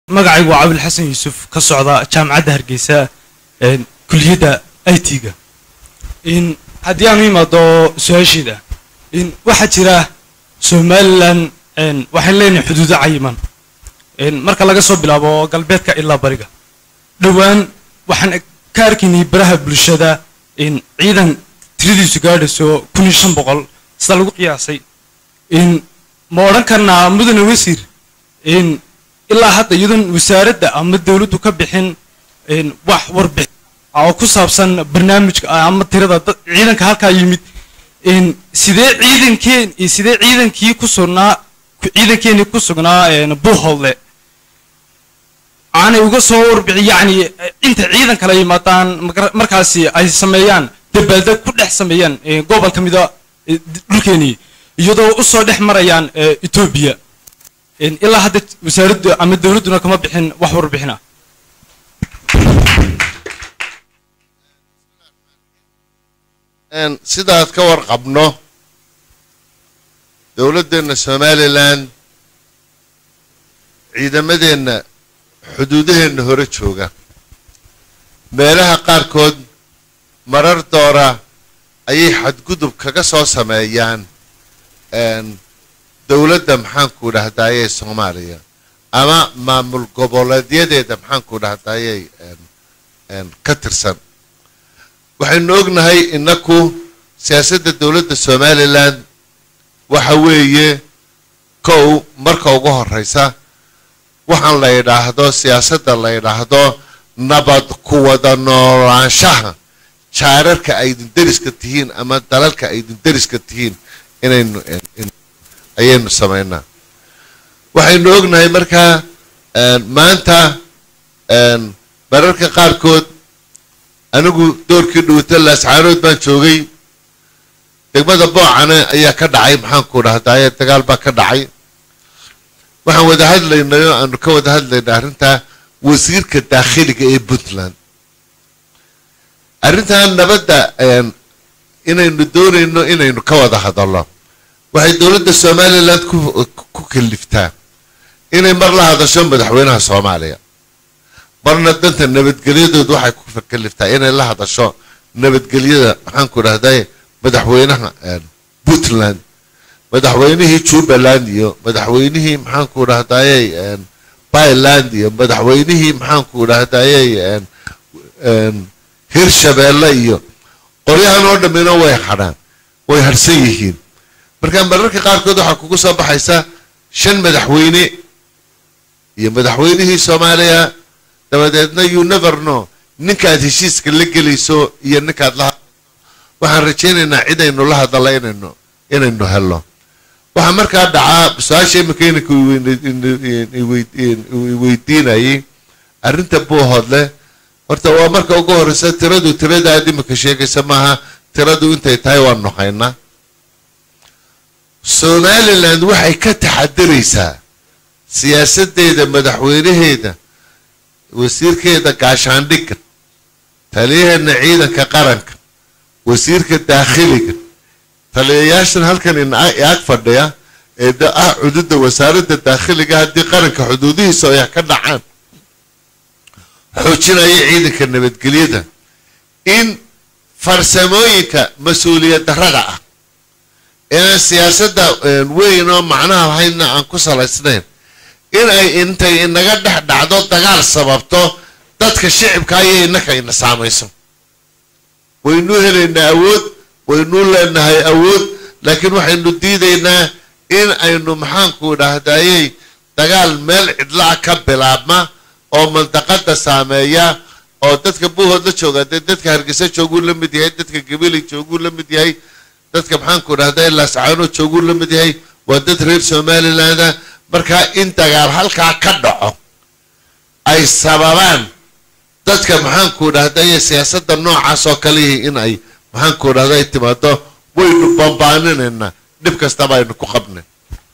magacaygu waa cabil xasan yuusuf ka socda jaamacadda hargeysa kuliyadda i t-ga haddii aan u imaado su-aasheeda waxaa jira somalilan waxaan leenahay xuduudo cayiman marka laga soo bilaabo galbeedka ilaa bariga dhowaan waxaan ka arkaynay baraha bulshada ciidan tiradiisu gaadhayso kun iyo shan boqol sida lagu qiyaasay ma odhan karnaa mudane wasiir ilaa hadda iyadoon wasaaradda ama dowladdu ka bixin wax warbixin oo ku saabsan barnaamijka ama tirada ciidanka halkaa yimid sidee ciidankeen sidee ciidankii ku sugnaa ciidankeenii ku sugnaa buuholdle aanay uga soo warbixin yacni inta ciidan kala yimaadaan markaasi ay sameeyaan dabaaldeg ku dhex sameeyaan gobol ka mida dhulkeenii iyadoo u soo dhex marayaan etoobiya ilaa hadda wasaaraddu ama dowladduna kama bixin wax warbixina sidaad ka warqabno dowladdeenna somalilan ciidamadeenna xuduudaheenna hore jooga meelaha qaarkood marar doora ayay xadgudub kaga soo sameeyaan dowladda maxaanku dhahdaayey soomaaliya ama maamul goboleedyadeeda maxaanku dhahdaayey ka tirsan waxaynu ognahay inaku siyaasadda dowladda somalilan waxa weeye kow marka ugu horeysa waxaan la yidhaahdo siyaasadda la yidhaahdo nabad ku wada noolaanshaha jaararka aydin deriska tihiin ama dalalka aydin deriska tihiin inaynu ayaynu samaynaa waxaynu ognahay markaa maanta mararka qaarkood anigu doorkii dhawata laascaanood baan joogay degmada boocane ayaa ka dhacay maxaanku dhahdaye dagaal baa ka dhacay waxaan wada hadlaynay oo aanu ka wada hadlaynay arrintaa wasiirka daakhiliga ee puntland arrintan nabadda inaynu doonayno inaynu ka wada hadallo waxay dowladda somalilan ku kaliftaa inay mar la hadasho madaxweynaha soomaaliya marna danta nabadgelyadood waxay ku kaliftaa inay la hadasho nabadgelyada maxaanku dhahday madaxweynaha puntland madaxweynihii jubbaland iyo madaxweynihii maxaanku dhahdayey byland iyo madaxweynihii maxaanku dhahdayey hirshabeelle iyo qoryahan oo dhammina way hadhaan way harhsan yihiin marka mararka qaarkood waxaa kugu soo baxaysa shan madaxweyne iyo madaxweynihii soomaaliya dabadeedna you never know ninkaad heshiiska la gelayso iyo ninkaad la waxaan rajaynaynaa cid aynu la hadalla inaynu inaynu helno waxaa markaa dhacaa su-aasha imika inanka weydiinayay arrinta buuhoodle horta waa marka ugu horeysa tiradu tiradaad imika sheegaysa maaha tiradu intay tahay waanu haynaa somaliland waxay ka taxadiraysaa siyaasadeeda madaxweynaheeda wasiirkeeda gaashaandhigga taliyaheena ciidanka qaranka wasiirka daakhiliga taliyayaashan halkan ag fadhiya ee ah xuduudda wasaaradda daakhiliga haddii qaranka xuduudihiisa ay ka dhacaan xoojinaya ciidanka nabadgelyada in farsamooyinka mas-uuliyad darrada ah inaan siyaasadda weyn oo macnaha lahaydna aan ku salaysnayn in ay intay inaga dhex dhacdo dagaal sababto dadka shicibka ayay innaka ina saamayso waynuu helaynaa awood waynuu leenahay awood laakiin waxaynu diidaynaa in aynu maxaanku dhahdayey dagaal meel cidlaa ka bilaabma oo mandaqada saameeya oo dadka buuhood la jooga dee dadka hargeysa jooguu la mid yahay dadka gabiley jooguu la mid yahay dadka maxaanku dhahday laascaanood jooguu la mid yahay waa dad reer somalilandah markaa in dagaal halkaa ka dhaco ay sababaan dadka maxaanku dhahday siyaasadda noocaas oo kalihii in ay maxaanku dhahday timaado waynu bambaaninaynaa dhib kastaba aynu ku qabnay